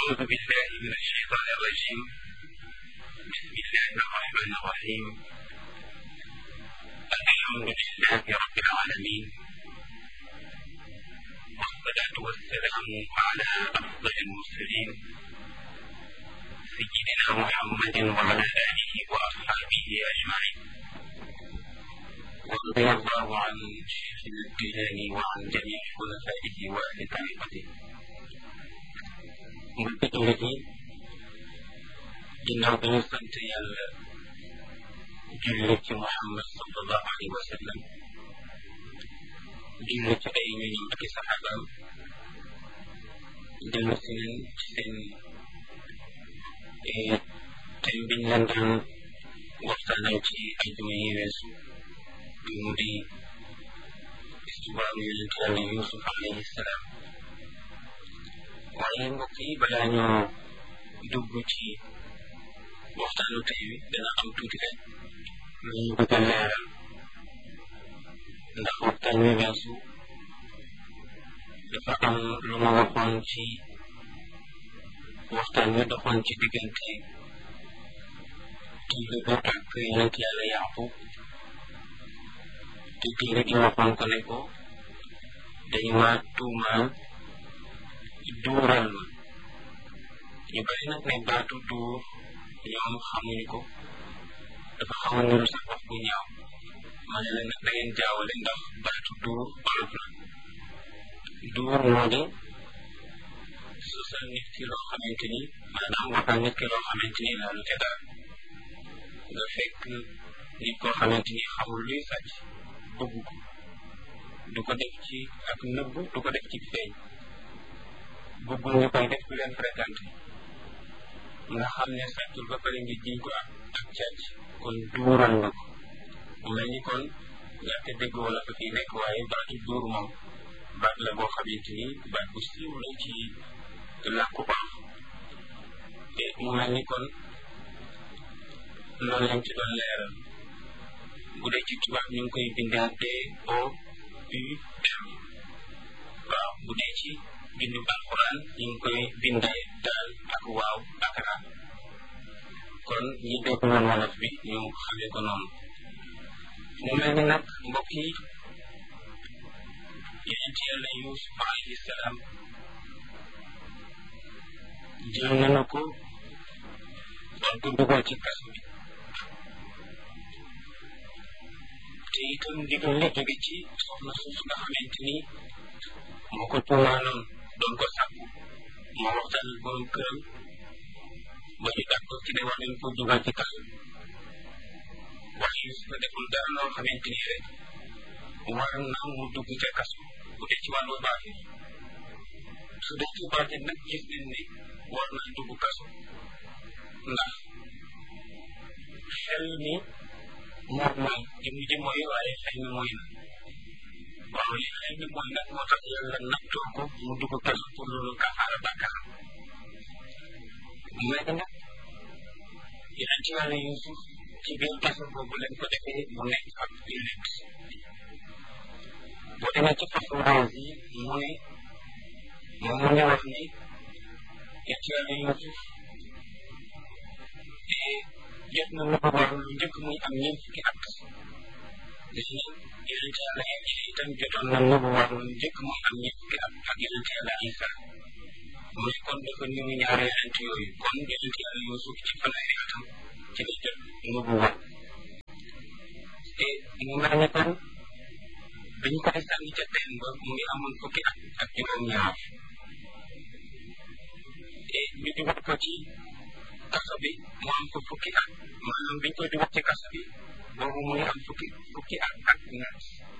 أعوذ بالله من الشيطان الرجيم بسم الله الرحمن الرحيم الحمد لله رب العالمين والصلاة والسلام على أفضل المرسلين سيدنا محمد وعلى آله وأصحابه أجمعين ورضي الله عن شيخنا الجيلاني وعن جميع خلفائه وأهل طريقته mbokki jullit yi ginnaaw bi ñu sant yàlla julli ci Muhammad sallallahu alayhi wa sallam julli ci ay ñoñam ak i saxaabaam dellu si nañ ci seen thème biñ leen daan waxtaanal ci ajuma yi weesu bi mu di histoire yonent yàlla Yuusuf alayhi salaam waaye mbokk yi balaa ñoo dugg ci waxtaanu tey wi dana am tuuti rek lu ñu bëgg a leeral ndax waxtaan wi weesu dafa am lu ma waxoon ci waxtaan wi doxoon ci diggante téere bi ak yonent yàlla Yaaqub te téere gi waxoon ko ne ko dañ ma tuumaal duural ma ñu bari nag ne baatu duur ñoom xamuñu ko dafa xaw a niru sax wax bu ñaaw ma ne la nag da ngeen jaawale ndax baatu duur olof la duur moo di sosal nit ki loo xamante ni maanaam waxal nit ki loo xamante ni laalu ca dara nga fekk nit koo xamante ni xamul luy sàcc bëgg ko du ko def ci ak nëbb du ko def ci feeñ bëggul ñu koy def ku leen fréquenté nga xam ne sàccul ba pare ngi jiñ ko ak ak càcc kon duural nga ko mu mel ni kon ñàkk dégg wala fa fii nekk waaye baatu duur moom baat la boo xamante ni baat bu siiw la ci làkku baax te mu mel ni kon loolu lañ ci doon leeral bu dee ci tubaab ñu ngi koy bindee D O U M waaw bu dee ci bindu alquran ñu ngi koy bindee daal ak waaw ak ra kon ñi dégg noonu wolof bi ñu xamee ko noonu mu mel ni nag mbokk yi yonent yàlla Yuusuf alayhi salaam jël nañu ko doon ko dugal ci kaso bi te itam ndigal li jóge ci soxna suuf nga xamante ni moo ko tuumaanoon doon ko sàkku moo waxtaan ak borom këram ba ñu d'accord ci ne war nañ ko dugal ci kaso waaye Yuusuf deful dara loo xamante ni rek war na mu dugg ca kaso bu dee ci wàllu baatin su dee ci baatin nag gis nañ ne war naa dugg kaso ndax xel mi moom mooy jëm ji mooy waaye xel mi mooy na waaw li xel mi mooy nag moo tax yàlla nattoo ko mu dugg kaso pour loolu kafaara bàkkaaram mais nag yeneen ci wàllu Yuusuf ci biir kaso boobu lañ ko defee mu nekk ab jullit boo demee ci façon rose yi mu ne moom mu ngi wax ni yeneen ci wàllu Yuusuf jot na lu ko war lu njëkk muy am ñeent fukki at gis nga yonent yàlla Iisa itam jotoon na lu ko war lu njëkk muy am ñeent fukki at ak yonent yàlla Iisa mu ne kon dafa niru ñaari yonent yooyu kon yonent yàlla Yuusuf ci fanweeri atam ci la jot lu ko war te mu mel ni kon biñ koy sànni ca teen ba mu ngi amoon fukki at ak juróom-ñaar te ñu dugal ko ci kaso bi mu am fa fukki at maanaam biñ koy dugal ci kaso bi boobu mu ngi am fukki fukki at ak ñaar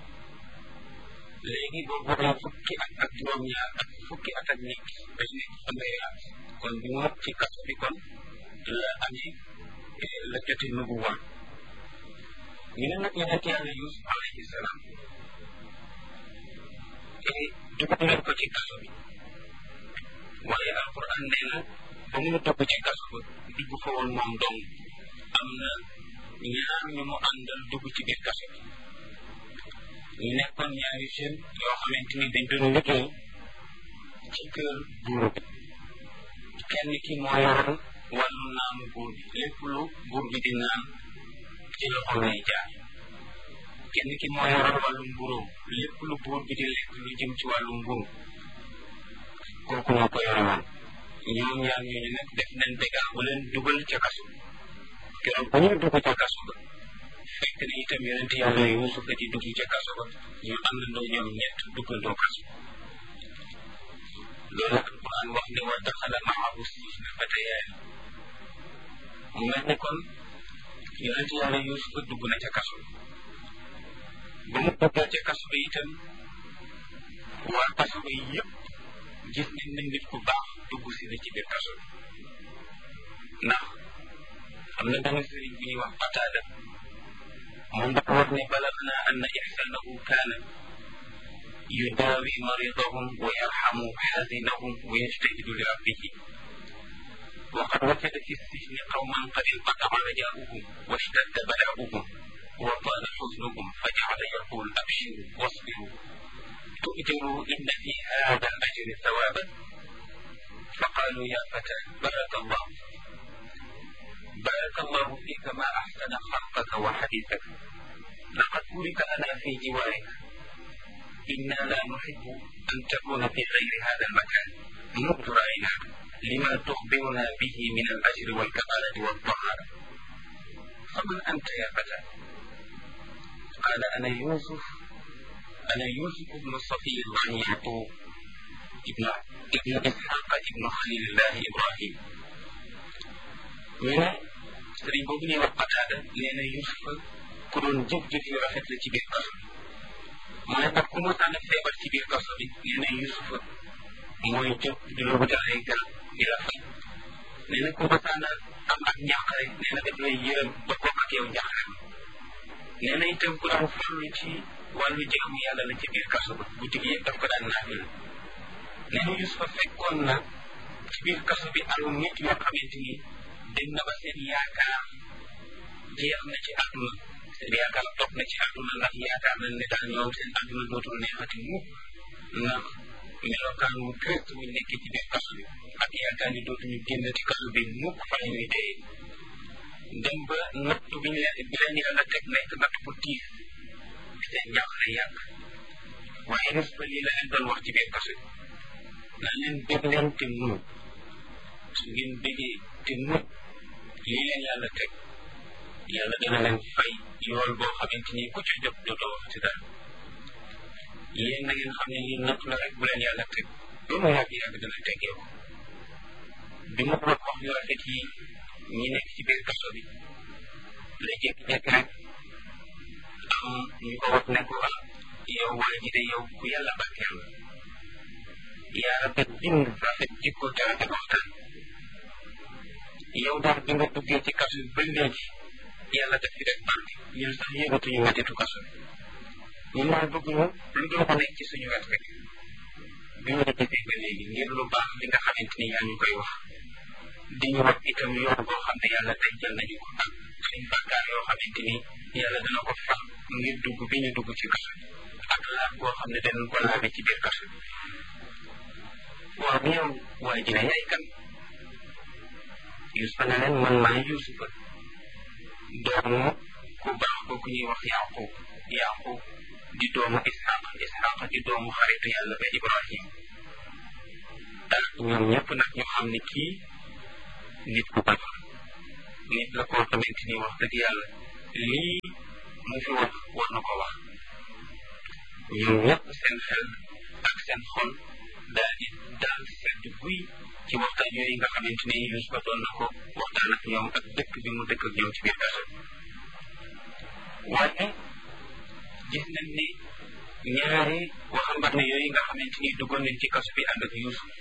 léegi boobu am fukki at ak juróom-ñaar ak fukki at ak ñett day nekk fanweeri at kon bi mu ci kaso bi kon la amee la jote nubu woon ñu ne nag yonent yàlla Yuusuf alayhi salaam dugal leen ko ci kaso bi waaye alquran nee na ba mu dugg ci kaso ba dugg fa woon moom dong am na ñaar ñu mu àndal dugg ci biir kaso bi ñu nekkoon ñaari jeunes yoo xamante ni dañ doon liggéey ci kër buur bi kenn ki moo yoroon wàllu naanu buur bi lépp lu buur bi di naan ci loxo lay jaar kenn ki moo yoroon wàllu mburóom lépp lu buur bi di lekk lu jëm ci wàllu mburu kooku moo ko yore woon ñoom ñaar ñooñu nag def nañ bégaa bu leen dugal ca kaso keroog ba ñuy dugg ca kaso ba fekk na itam yonente yàlla Yuusuf di dugg ca kaso ba ñu àndandoo ñoom ñett duggandoo kaso loolu alquran wax ne wa daxala maahu sijna fatayaan mu mel ne kon yonente yàlla Yuusuf dugg na ca kaso ba mu duggee ca kaso ba itam waa kaso ba yëpp gis nañ ne nit ku baax dugg si na ci biir kaso bi ndax am na benn sëriñ bu ñuy wax Qataada moom dafa wax ne balagna anna ihsanahu kaana yudaawi maridahum wa yarhamu xazinahum wa yajtahidu li rabbihi wa qad wajada fi sijni qawman qad inqata'a rajauhum wa ishtadda bala'uhum wa taala xusnuhum fa jacala yaqul abshiru wasbiru تؤجروا إن في هذا الأجر ثوابا فقالوا يا فتى بارك الله بارك الله فيك ما أحسن خلقك وحديثك لقد بورك لنا في جوارك إنا لا نحب أن تكون في غير هذا المكان منذ رأيناك لما تخبرنا به من الأجر والكمالة والطهارة فمن أنت يا فتى قال أنا يوسف أنا يوسف بن صفي الله يعقوب ابن ابن إسحاق ابن خليل الله إبراهيم من sëriñ boobu ñuy wax Qataada nee na Yuusufa ku doon jëf-jëf yu rafet la ci biir kaso bi mu ne nag ku mosaan a feebar ci biir kaso bi nee na Yuusufa mooy jóg di la wutal ay garab di la faj nee na ku mosaan a am ak njàqare nee na daf lay yërëm ba bokk ak yow njàqare nee na itam ku daan farlu ci wàllu jaamu yàlla la ci biir kaso ba guddi gi yëpp daf ko daan naafil nee na Yuusufa fekkoon na ci biir kaso bi alu nit yoo xamante ni dem na ba seen yaakaar jeex na ci àdduna seen yaakaar toog na ci àdduna ndax yaakaar nañ ne daal ñoom seen àdduna dootul neexati mukk ndax melokaan wu triste bu nekkee ci biir kaso bi ak yaakaar ni dootuñu génn ci kaso bi mukk fa la ñuy dee dem ba natt bi ñu leen bi leen yàlla teg nekk natt bu tiis seen njàqare yàgg waaye res ba lii la leen doon wax ci biir kaso bi naa leen bég leen te muñ su ngeen bégee te muñ lii leen yàlla teg yàlla dana leen fay yool boo xamante ni ku ci jóg dootoo wax ci dara yéen na ngeen xam ne lii natt la rek bu leen yàlla teg lu mu yàgg yàgg dana teggee ko bi ma wax wax yu rafet yi ñi nekk ci biir kaso bi la jékki-jékki rek am ñu ko wax ne ko ah yow waa ji de yow ku yàlla barkeel la yaa rafet bind rafet jikko te rafet waxtaan yow daal bi nga duggee ci kaso bi ba léegi yàlla def fi def barke ñun sax yëgatuñu mettitu kaso bi ñun daal bëgguñu lu dul ko nekk ci suñu wet rek bi ñu la gisee ba léegi ngir lu baax li nga xamante ni yaa ñu koy wax di ñu wax itam yoon boo xam ne yàlla dencal nañu ko ak suñ bàkkaar yoo xamante ni yàlla dana ko fax ngir dugg bi ñu dugg ci kaso bi ak laaj boo xam ne danañ ko laabe ci biir kaso bi waaw yow waa ji ne yaay kan Yuusufa ne leen man maay Yuusufa doomu ku baax kooku ñuy wax Yaqub Yaqub di doomu Isxaq Isxaq di doomu xaritu yàlla ba Ibrahim ah ñoom ñëpp nag ñu xam ne kii nit ku baax nit la koo xamante ni wax dëgg yàlla lii mu fi wax war na ko wax ñoom ñëpp seen xel ak seen xol daal di daal sedd guy ci waxtaan yooyu nga xamante ni Yuusufa doon na ko waxtaan ak ñoom ak dëkk bi mu dëkk ak ñoom ci biir kaso waaye gis nañ ni ñaari waxambaane yooyu nga xamante ni duggoon nañ ci kaso bi ànd ak Yuusuf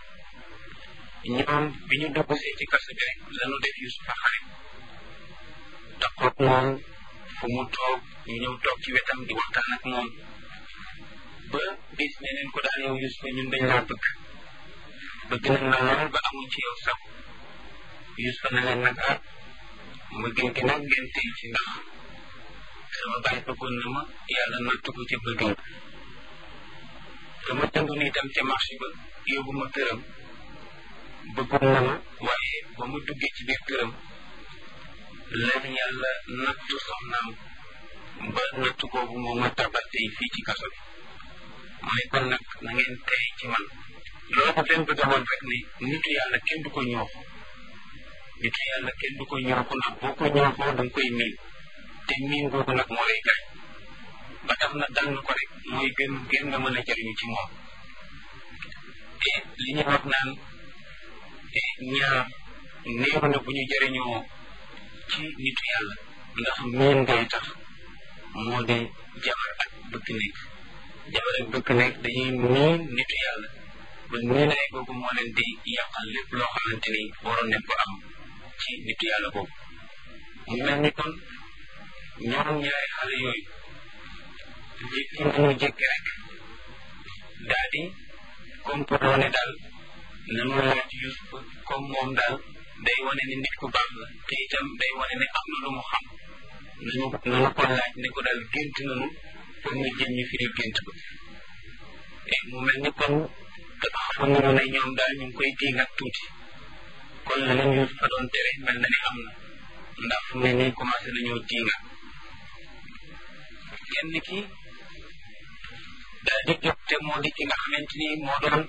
ñoom bi ñu dugg see ci kaso bi rek lañu def Yuusufa xarit taxoog moom fu mu toog ñu ñëw toog ci wetam di waxtaan ak moom ba bis ne leen ko daal yow Yuusufa ñun dañ laa bëgg bëgg nañ la lool ba amuñ ci yow saw Yuusufa ne leen nag ah ma gën gi nag ngeen tey ci ndax sama baay bëggoon na ma yàlla nattu ko ci bëggam te ma jëndoon itam ca marché ba yóbbu ma këram bëggoon na ma waaye ba mu duggee ci biir këram lan yàlla nattu soxnaam ba nattu boobu moo ma tabal tey fii ci kaso bi mooy kon nag na ngeen tey ci man loolu daf leen bëgg a woon rek ne nitu yàlla kenn du ko ñooxu nitu yàlla kenn du ko ñooxu ndax boo ko ñooxoo da nga koy miin te miin googu nag moo lay gaañ ba tax na dal ko rek mooy gën gën nga mën a jëriñu ci moom te li ñu wax naan ñaar néew na bu ñu jëriñoo ci nitu yàlla ndax miin ngay tax moo di jabar ak bëgg nekk jabar ak bëgg nekk dañuy miin nitu yàlla ba miinaay boobu moo leen di yàqal lépp loo xamante ni waroon nañ ko am ci nitu yàlla boobu mu mel ni kon ñoom ñaari xale yooyu jékki nañu jékki rek daal di comporté ne daal nanu laaj Yuusuf comme moom daal day wane ne nit ku baax la te itam day wane ne am na lu mu xam nañu nanu ko laaj ne ko daal gént nanu pour ñu jëm ñu firi gént ko te mu mel ni kon xam nañu ne ñoom daal ñu ngi koy diingat tuuti kon la leen Yuusuf fa doon tere mel na ni am na ndax fu ne nii commencé nañoo diingat kenn ki daal di jóg te moo di ki nga xamante ni moo doon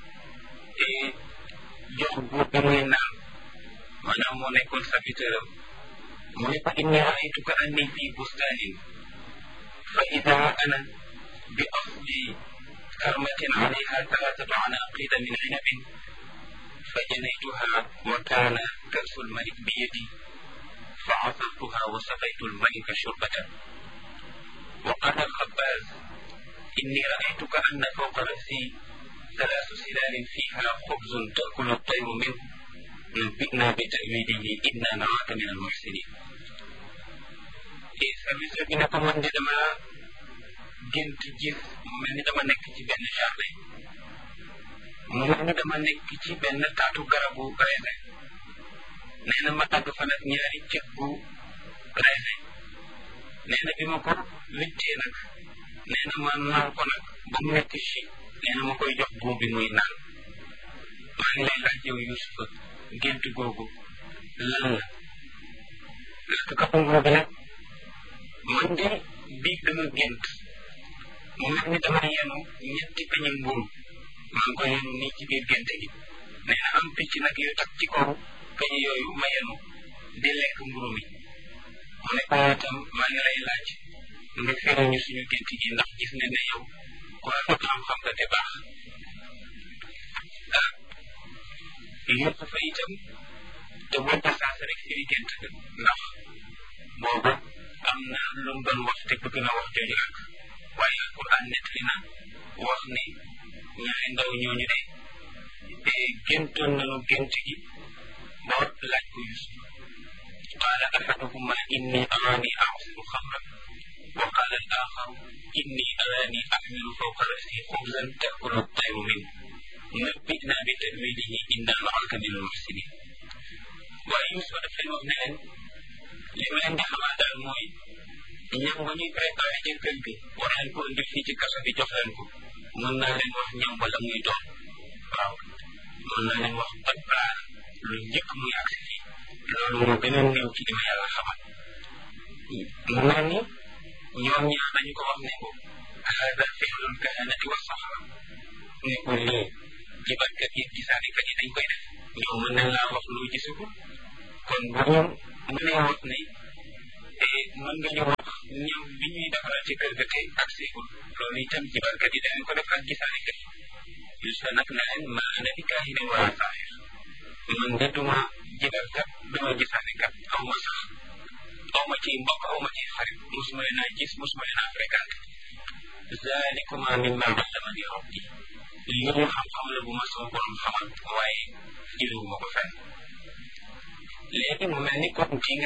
jox buur bi muy naan maanaam moo nekkoon serviteur am mu ne ko inni raaytuka anni fi bustanin fa ida ana bi asli karmatin alayha thalathatu anaqida min inabin fa janaytuha wa kana kasu lmalik bi yadi fa asartuha wa saqaytu lmalika shurbatan wa qala alxabbaz inni raaytuka anna fawqa rasi ثلاث سلال فيها خبز تأكل الطير منه نبئنا بتأويله إنا نراك من المحسنين service bi ne ko man de dama gént gis mu mel ni dama nekk ci benn jardin mu mel ni dama nekk ci benn taatu garabu raisin nee na ma àgg fa nag ñaari cëg bu raisin nee na bi ma ko wittee nag nee na ma naan ko nag ba mu nekk ci nee na ma koy jox buum bi muy naan maa ngi lay laaj yow Yuusufa gént googu lan la parce que kapam googu nag man de biig dama gént mu mel ni dama yenu ñetti peñi mburu maa ngi ko yenu nii ci biir gént gi nee na am picc nag yu tak ci kaw peñi yooyu ma yenu di lekk mburu mi mu ne ko itam maa ngi lay laaj nga firi ñu suñu gént gi ndax gis ne ne yow ku rafet xam-xam nga te baax ah yëpp fa itam te boo ko saas rek firi gént ga ndax boobu am na lu mu doon wax te bëgg na wax jooju ak waaye alquran nettali na wax ne ñaari ndaw ñooñu de te géntoon nañu gént gi ba laaj ko Yusuf qaala ahaduhuma inni araani a'siru xamran wa qaala al axaru inni araani axmilu fawqa rasi xubzan taakulu tayru min nabbi'na bi ta'wilihi inna naraka min almuxsinin waaye Yusuf daf leen wax ne leen li ma leen di xamal daal mooy ñam nga ñuy préparé ci kër gi war leen ko indi fii ci kaso bi jox leen ko mën naa leen wax ñam wala muy doon waaw mën naa leen wax ban plat lu njëkk muy agsi fii loolu moo gën a néew ci li ma yàlla xamal mu mel ni ñoom ñaar dañu ko wax ne ko hada fi'lul kahanati wa sahara ne ko lii jibarkat yi gisaanekat yi dañ koy def ñoom mën nañ laa wax loo gisagul kon bu ñu mënee wax ne mën nga ñu wax ñam bi ñuy defaral ci kër ga te ak seegul loolu itam jibarkat yi dañu ko def ak gisaanekat yi Yuusufa nag ne leen ma ana bi kaahinin wala saahir man de duma jibarkat duma gisaanekat aw ma sax aw ma ci mbokk aw ma ci xarit mosuma leen a gis mosuma leen a fréquenté zalikuma mimma allamani rabbi li ñu xam-xam la bu ma sama borom xamal waaye jëlewuma ko fenn léegi mu mel ni kon